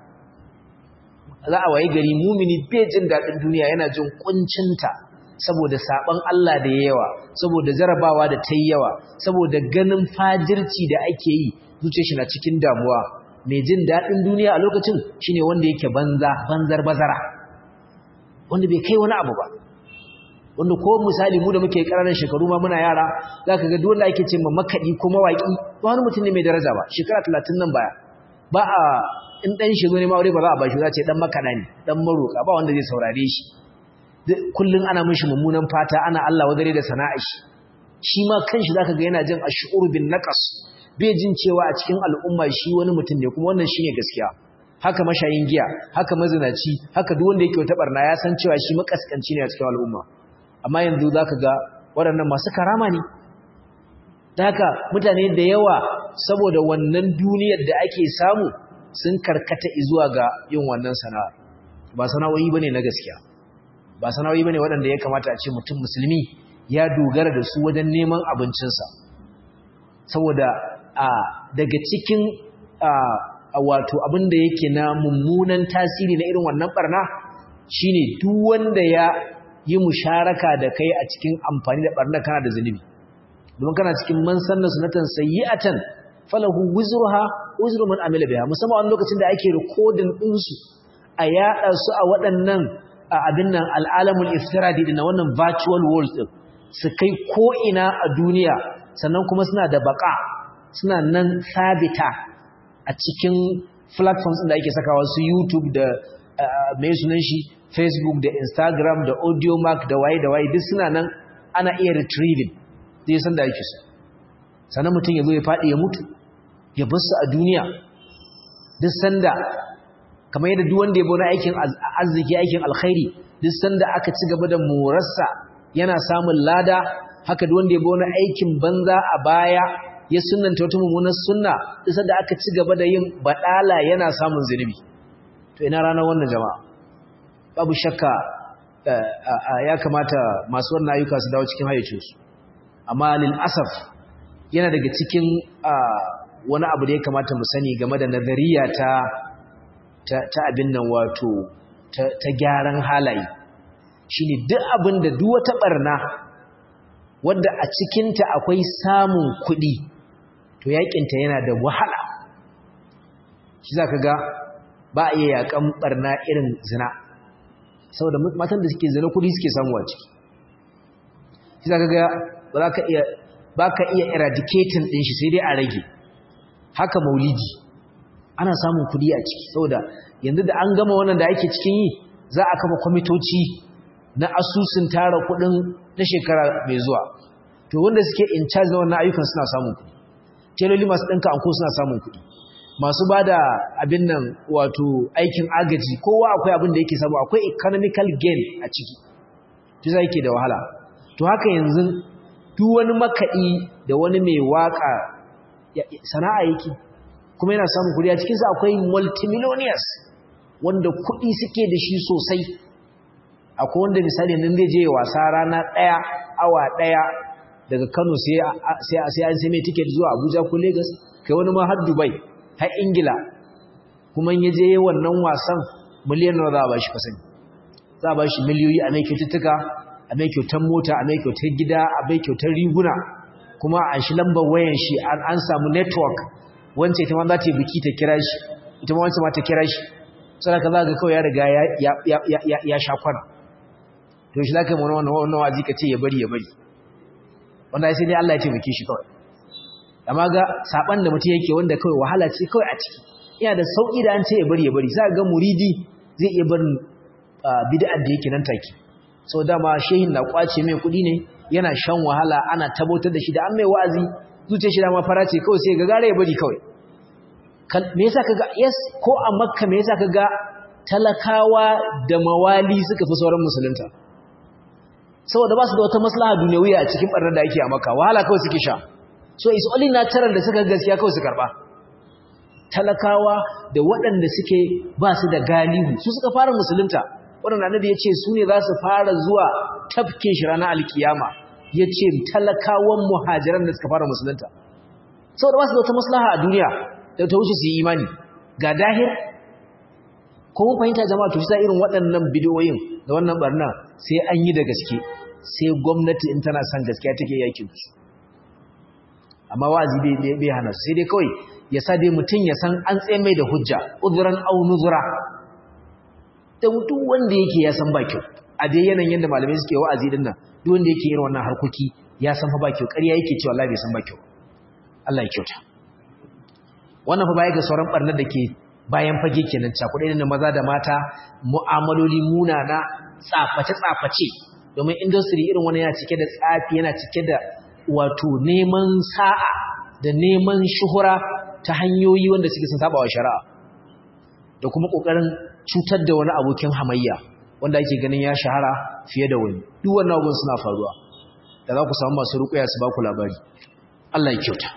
za a waye gari mumini bai jin daɗin duniya yana jin kuncinta saboda saban Allah da yawa saboda jarabawa da ta yawa saboda ganin fajirci da ake yi zuciyar shi na cikin damuwa mai jin daɗin duniya a lokacin shine wanda yake banza banzar bazara wanda bai kai wani abu ba wanda ko misali mu da muke ƙananan shekaru ma muna yara zaka ga dole ake ce ma makaɗi ko mawaƙi ba wani mutum ne mai daraja ba shekara talatin nan baya ba a in ɗan shi zo ne ma aure ba za a ba shi za ce ɗan makaɗa ne ɗan maroka ba wanda zai saurare shi kullum ana mishi mummunan fata ana Allah wadare da sana'a shi shi ma kanshi zaka ga yana jin ash'ur bin naqas bai jin cewa a cikin al'umma shi wani mutum ne kuma wannan shine gaskiya haka mashayin giya haka mazinaci haka duk wanda yake wata barna ya san cewa shi makaskanci ne a cikin al'umma amma yanzu zaka ga waɗannan masu karama ne haka mutane da yawa saboda wannan duniyar da ake samu sun karkata zuwa ga yin wannan sana'a ba sana'o'i bane na gaskiya ba sana'o'i bane waɗanda ya kamata a ce mutum musulmi ya dogara da su wajen neman abincinsa saboda a daga cikin a wato abin da yake na mummunan tasiri na irin wannan barna shine duk wanda ya yi musharaka da kai a cikin amfani da barna kana da zunubi domin kana cikin man sanna sunatan sayyi'atan falahu wizruha wizru man amila biha musamman wani lokacin da ake recording din su a yada su a waɗannan abin nan al'alamul iftiradi din wannan virtual world din su kai ko ina a duniya sannan kuma suna da baka suna nan sabita a cikin platforms da ake sakawa su YouTube da mai sunan shi Facebook da Instagram da Audiomack da waye da waye duk suna nan ana iya retrieving zai san da yake so sannan mutum ya zo ya faɗi ya mutu ya bar su a duniya duk sanda kamar yadda duk wanda ya bona aikin arziki aikin alkhairi duk sanda aka ci gaba da morarsa yana samun lada haka duk wanda ya bona aikin banza a baya ya sunnanta wata mummunar sunna duk sanda aka ci gaba da yin badala yana samun zunubi to ina ranar wannan jama'a babu shakka ya kamata masu wannan ayyuka su dawo cikin hayyacinsu amma lil asaf yana daga cikin wani abu da ya kamata mu sani game da nazariya ta ta abin nan wato ta gyaran halaye shine duk abin da duk wata barna wadda a cikinta akwai samun kuɗi to yakinta yana da wahala shi zaka ga ba a iya yakan barna irin zina saboda matan da suke zina kuɗi suke samuwa ciki shi zaka ga ba za ka iya ba ka iya eradicating ɗin shi sai dai a rage haka maulidi ana samun kuɗi a ciki saboda yanzu da an gama wannan da ake cikin yi za a kafa kwamitoci na asusun tara kuɗin na shekara mai zuwa to wanda suke in charge na wannan ayyukan suna samun kuɗi teloli masu ɗinka anko suna samun kuɗi masu ba da abin nan wato aikin agaji kowa akwai abin da yake samu akwai economical gain a ciki to za yake da wahala to haka yanzu duk wani makaɗi da wani mai waƙa sana'a yake kuma yana samun kuɗi a cikinsa akwai multimillionaires wanda kuɗi suke da shi sosai akwai wanda misali nan zai je wasa rana ɗaya awa ɗaya daga kano sai an sai mai tiket zuwa abuja ko lagos kai wani ma har dubai har ingila kuma ya je wannan wasan miliyan nawa za a ba shi kasani za a ba shi miliyoyi a mai kyaututtuka a mai kyautar mota a mai kyautar gida a mai kyautar riguna kuma a shi lambar wayan shi an samu network wance ita ma za ta yi biki ta kira shi ita ma wance ma ta kira shi sai ka za ga kawai ya riga ya sha kwana to shi za ka yi mana wannan wannan wazi ka ce ya bari ya bari wanda sai dai Allah ya taimake shi kawai amma ga saban da mutum yake wanda kawai wahala ce kawai a ciki yana da sauki da an ce ya bari ya bari sai ga muridi zai iya barin bid'ar da yake nan take sau dama shehin na kwace mai kudi ne yana shan wahala ana tabbatar da shi da an mai wa'azi zuciya shi dama fara ce kawai sai ga gare ya bari kawai me yasa kaga yes ko a makka me yasa kaga talakawa da mawali suka fi sauran musulunta saboda ba su da wata maslaha duniyawiya a cikin barnar da ake a maka wahala kawai suke sha so is only natural da suka gaskiya kawai su karba talakawa da waɗanda suke ba su da galihu su suka fara musulunta waɗanda annabi ya ce su ne za su fara zuwa tafkin shi ranar alkiyama ya ce talakawan muhajiran da suka fara musulunta saboda ba su da wata maslaha a duniya da ta wuce su yi imani ga dahir ko mun fahimta jama'a to shi irin waɗannan bidiyoyin da wannan barna sai an yi da gaske sai gwamnati in tana son gaskiya take yakin su amma wa'azi bai bai hana sai dai kawai ya sa dai mutum ya san an tsaye mai da hujja udhran aw nuzura da duk wanda yake ya san ba kyau a dai yanayin yadda malamai suke wa'azi din nan duk wanda yake irin wannan harkoki ya san fa ba kyau ƙarya yake cewa Allah bai san ba kyau Allah ya kyauta wannan fa baya ga sauran barnar da ke bayan fage kenan cakuɗe da maza da mata mu'amaloli munana tsaface-tsaface domin industry irin wani yana cike da tsafi yana cike da wato neman sa'a da neman shuhura ta hanyoyi wanda suke sun saba wa shari'a da kuma ƙoƙarin cutar da wani abokin hamayya wanda ake ganin ya shahara fiye da wani duk wannan abubuwan suna faruwa da za ku samu masu ruƙuya su ba ku labari Allah ya kyauta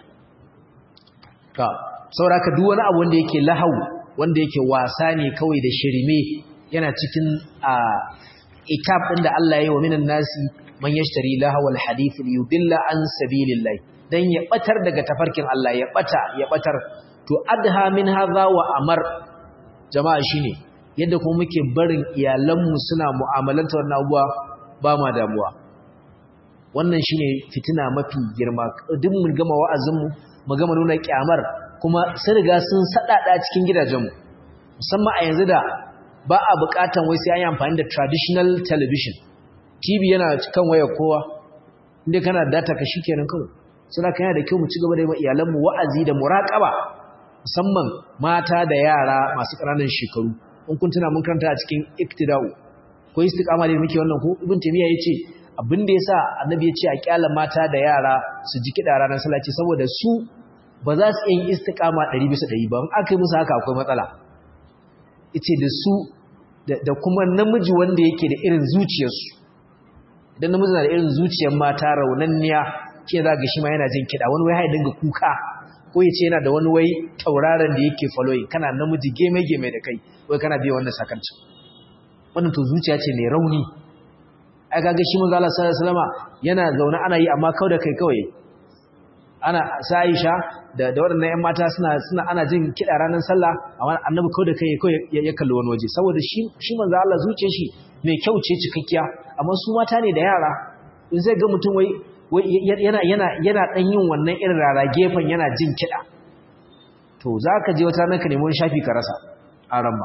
ka saboda duk wani abu wanda yake lahau wanda yake wasa ne kawai da shirme yana cikin a itab ɗin da Allah ya yi wa minan nasi man yashtari lahawal hadith yudilla an sabilillah dan ya batar daga tafarkin Allah ya bata ya batar to adha min hadha wa amar jama'a shine yadda kuma muke barin iyalanmu suna mu'amalanta wannan abuwa ba ma damuwa wannan shine fitina mafi girma duk mun gama wa'azinmu mu gama nuna kyamar kuma sun riga sun sadada cikin gidajenmu musamman a yanzu da ba a bukatan wai sai an yi amfani da traditional television tv yana kan waya kowa inda kana data ka shikenan kawai suna kan yana da kyau mu ci gaba da yi iyalanmu wa'azi da muraƙaba musamman mata da yara masu ƙananan shekaru in kun tuna mun karanta a cikin iktida'u ko istiqama da muke wannan ko ibn taymiya yace abin da yasa annabi ya ce a kyala mata da yara su ji kiɗa ranar sallah ce saboda su ba za su yin istiqama 100 bisa 100 ba in aka yi musu haka akwai matsala yace da su da kuma namiji wanda yake da irin zuciyarsu idan namiji na da irin zuciyar mata raunanniya ke za ga shi ma yana jin kiɗa wani wai ya dinga kuka ko ya ce yana da wani wai tauraron da yake following kana namiji geme geme da kai wai kana biya wannan sakancin wannan to zuciya ce mai rauni ai kaga shi manzo Allah sallallahu alaihi wasallama yana zaune ana yi amma kau da kai kawai ana sa Aisha da da waɗannan ƴan mata suna suna ana jin kiɗa ranar sallah amma annabi kau da kai kawai ya kalli wani waje saboda shi shi manzo Allah zuciyar shi mai kyau ce cikakkiya amma su mata ne da yara in zai ga mutum wai yana yana yana dan yin wannan irin rara gefen yana jin kiɗa to zaka je wata nan ka nemi wani shafi ka rasa a ran ba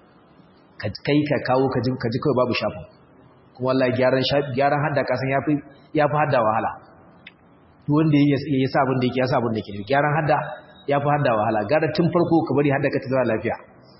kai ka kawo ka ji ka ji kawai babu shafin kuma wallahi gyaran shafi gyaran hadda kasan yafi yafi hadda wahala duk wanda ya yi sa abin da yake ya sa abin da yake gyaran hadda yafi hadda wahala gara tun farko ka bari hadda ka ta zama lafiya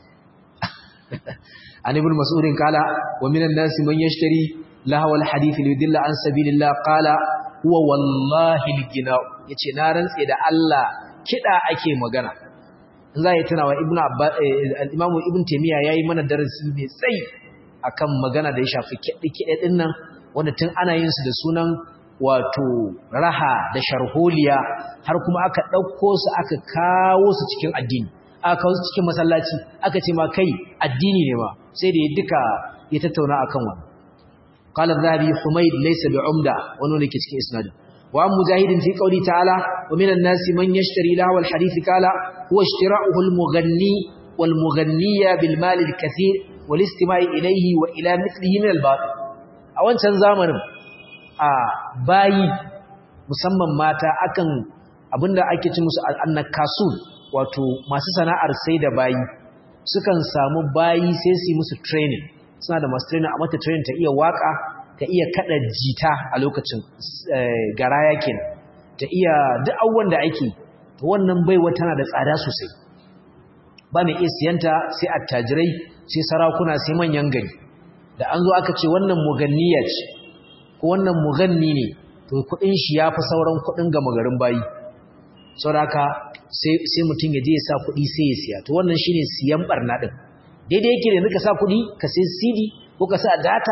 an ibn mas'udin kala wa minan nasi man yashtari lahwa alhadith lidilla an sabilillah qala huwa wallahi algina yace na rantse da Allah kida ake magana za yi tunawa ibn al-imamu ibn taymiya yayi mana darasi mai tsayi akan magana da ya shafi kide-kide din nan wanda tun ana yin su da sunan wato raha da sharholiya har kuma aka dauko su aka kawo su cikin addini aka kawo su cikin masallaci aka ce ma kai addini ne ma sai da ya duka ya tattauna akan wannan قال الذهبي حميد ليس بعمدة ونون كتك إسناد وعن مجاهد في قوله تعالى ومن الناس من يشتري له الحديث قال هو اشتراؤه المغني والمغنية بالمال الكثير والاستماع إليه وإلى مثله من الباطل أولا تنزامن باي musamman mata akan abinda ake ci musu annakasun wato masu sana'ar sai da bayi sukan samu bayi sai su yi musu training suna da masu trainer a mata trainer ta iya waka ta iya kada jita a lokacin garaya kenan ta iya duk abubuwan da ake to wannan baiwa tana da tsada sosai ba mai iya siyanta sai attajirai sai sarakuna sai manyan gari da an zo aka ce wannan muganniya ce ko wannan muganni ne to kudin shi yafi sauran kudin gama garin bayi saboda sai sai mutum ya je ya sa kudi sai ya siya to wannan shine siyan barna din daidai yake da ka sa kuɗi ka sai CD ko ka sa data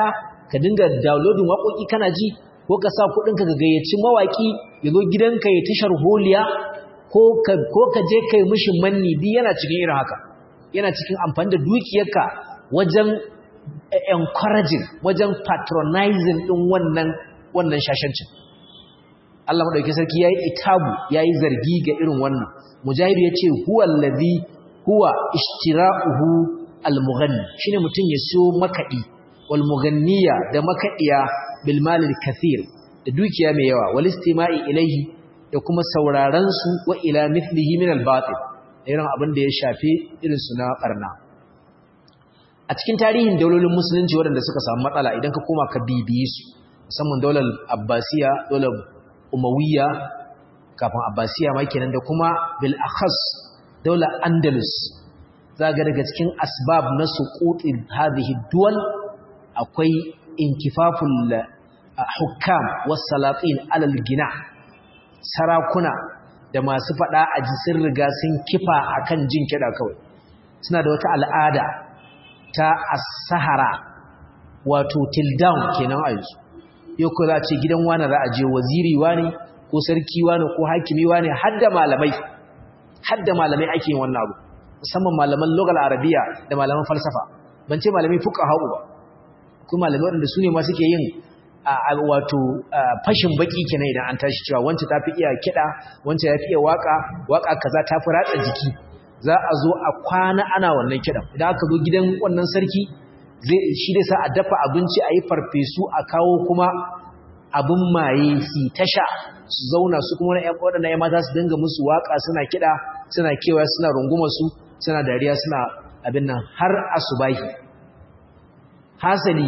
ka dinga downloading waƙoƙi kana ji ko ka sa kuɗinka ka gayyaci mawaƙi ya zo gidanka ya tashar holiya ko ka je kai mishi manni duk yana cikin irin haka yana cikin amfani da dukiyarka wajen encouraging wajen patronizing ɗin wannan wannan shashancin Allah madaukakin sarki yayi itabu yayi zargi ga irin wannan mujahid yace huwa allazi huwa ishtira'uhu almughanni shine mutun ya siyo makadi wal mughanniya da makadiya bil mal al kathir da dukiya mai yawa wal istima'i ilayhi da kuma sauraron su wa ila mithlihi min al batil irin abin da ya shafe irin su na barna a cikin tarihin daulolin musulunci waɗanda suka samu matsala idan ka koma ka bibiye su musamman daular abbasiya daular umawiyya kafin abbasiya ma kenan da kuma bil akhas daular andalus zaga daga cikin asbab na suqutin hadhihi duwal akwai inkifaful hukam was salatin alal gina sarakuna da masu fada a jisin riga sun kifa akan jin kida kawai suna da wata al'ada ta as-sahara wato till down kenan a yanzu yau ko za a ce gidan wani za a je waziri wani ko sarki wani ko hakimi wani hadda malamai hadda malamai ake yin wannan abu musamman malaman logal arabiya da malaman falsafa ban ce malamai fuka hau ba ko malamai waɗanda su ne ma suke yin wato fashin baki kenan idan an tashi cewa wancan ta fi iya kiɗa wancan ya fi iya waka waka kaza ta fi ratsa jiki za a zo a kwana ana wannan kiɗan idan aka zo gidan wannan sarki shi dai sa a dafa abinci a yi farfesu a kawo kuma abin maye su tasha su zauna su kuma na waɗanda ya mata su dinga musu waƙa suna kiɗa suna kewa suna runguma su suna dariya suna abin nan har asubahi hasali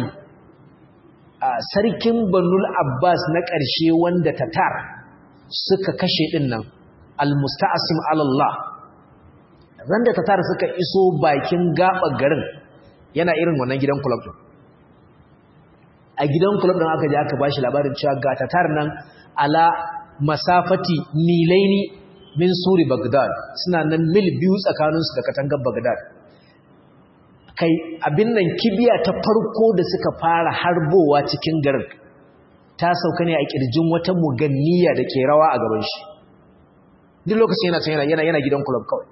a sarkin banul abbas na ƙarshe wanda tatar suka kashe ɗin nan almusta'asim alallah randa tatar suka iso bakin gaɓa garin yana irin wannan gidan kulab din a gidan kulab din aka je aka bashi labarin cewa ga tatar nan ala masafati milaini min suri bagdad suna nan mil biyu tsakaninsu da katangar bagdad kai abin nan kibiya ta farko da suka fara harbowa cikin garin ta sauka ne a kirjin wata muganniya da ke rawa a gaban shi duk lokacin yana yana yana gidan kulab kawai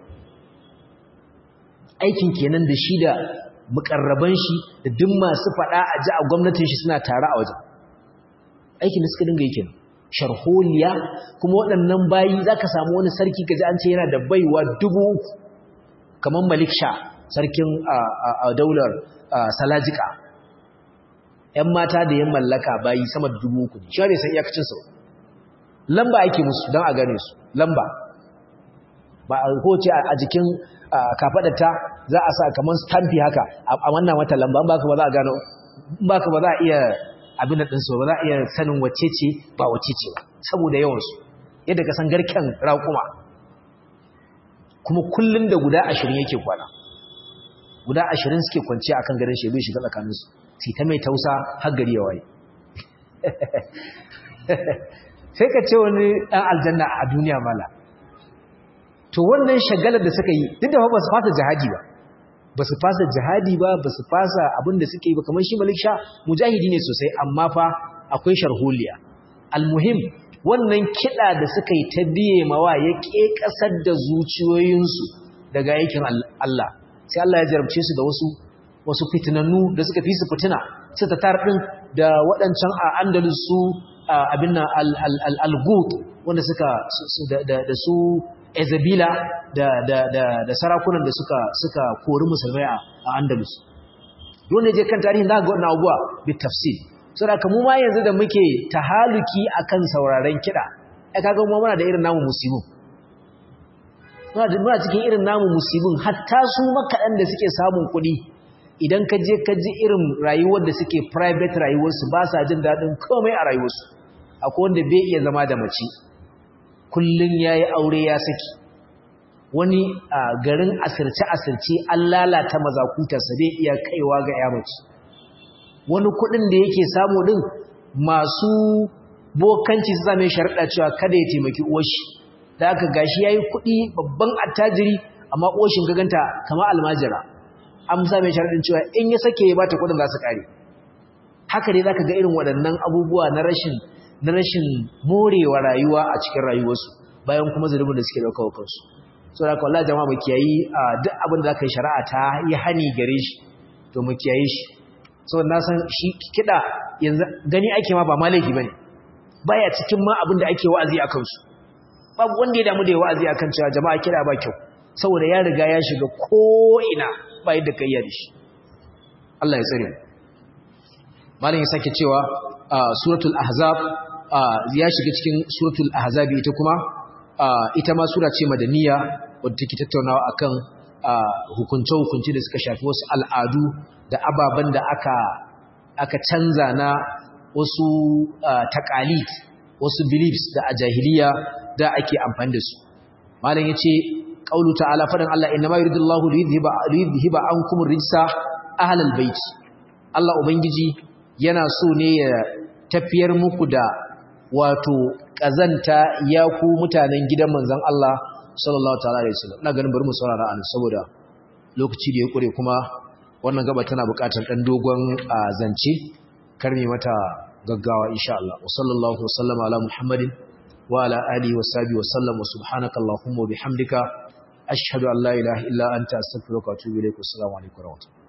aikin kenan da shi da mukarraban shi da duk masu fada a ji a gwamnatin shi suna tare a wajen aikin da suka dinga yake sharholiya kuma waɗannan bayi za ka samu wani sarki ka ji an ce yana da baiwa dubu kamar malik sha sarkin a daular salajika ‘yan mata da yin mallaka bayi sama da dubu uku shi ne san iyakacinsa lamba ake musu don a gane su lamba ba a kowace a jikin kafaɗata za a sa kamar stampi haka a wannan wata lamba ba ka ba za a gano ba ka ba za a iya abin da ɗinsu ba za a iya sanin wacce ce ba wacce ce ba saboda yawansu yadda ka san garken raƙuma kuma kullum da guda ashirin yake kwana guda ashirin suke kwanciya akan garin shi bai shiga tsakaninsu sai ta mai tausa har gari ya waye sai ka ce wani ɗan aljanna a duniya mala to wannan shagalar da suka yi duk da ba su fasa jihadi ba ba su fasa jihadi ba ba su fasa abin da suke yi ba kamar shi malik sha mujahidi ne sosai amma fa akwai sharholiya almuhim wannan kiɗa da suka yi ta biye mawa ya ƙe ƙasar da zuciyoyinsu daga aikin Allah sai Allah ya jarabce su da wasu wasu fitinannu da suka fi su fitina su ta tar ɗin da waɗancan a andalus su abin nan al-gut wanda suka da su Ezebila da, da, da, da sarakunan da suka, suka kori musulmai a, Andalus. Wanda je kan tarihin za ga wannan abuwa bi tafsir. So da kamu ma yanzu da muke tahaluki akan sauraren kiɗa, ai kaga mu muna da irin namu musibin. Muna da muna cikin irin namu musibin hatta su makaɗan da suke samun kuɗi idan ka je ka ji irin rayuwar da suke private rayuwarsu ba sa jin daɗin komai a rayuwarsu. Akwai wanda bai iya zama da mace, kullum ya yi aure ya saki wani a garin asirce-asirce an lalata mazakutarsa zai iya kaiwa ga yamaci wani kudin da yake samu din masu bokanci su zame sharaɗa cewa kada ya taimaki uwashi da aka gashi ya yi kudi babban attajiri amma uwashin gaganta kama almajira an same sharaɗin cewa in ya sake ya bata kudin za su ƙare haka dai zaka ga irin waɗannan abubuwa na rashin na rashin morewa rayuwa a cikin rayuwarsu bayan kuma zulubin da suke dauka wa kansu so da wallahi jama'a mu kiyayi duk abin da zaka yi shari'a ta yi hani gare shi to mu kiyaye shi so na san shi kida yanzu gani ake ma ba malaki bane baya cikin ma abin da ake wa'azi a kansu babu wanda ya damu da wa'azi akan cewa jama'a kida ba kyau saboda ya riga ya shiga ko ina ba yadda kai ya da shi Allah ya tsare malam ya sake cewa suratul ahzab ya shiga cikin suratul ahzab ita kuma ita ma sura ce madaniya wadda take tattaunawa akan hukunce hukunci da suka shafi wasu al'adu da ababen da aka aka canza na wasu taqalid wasu beliefs da a jahiliya da ake amfani da su malam yace qaulu ta'ala fadan Allah inna ma yuridullahu liyudhiba liyudhiba ankum rijsa ahlal bait Allah ubangiji yana so ne ya tafiyar muku da wato kazanta ya ku mutanen gidan manzon Allah sallallahu ta'ala alaihi wasallam ina ganin bari mu saurara an saboda lokaci da ya kure kuma wannan gaba tana buƙatar dan dogon zance karmi mata gaggawa insha Allah wa sallallahu wasallama ala muhammadin wa ala alihi wa sahbihi wa sallam wa subhanaka allahumma wa bihamdika ashhadu an la ilaha illa anta astaghfiruka wa atubu ilaik assalamu alaikum wa rahmatullahi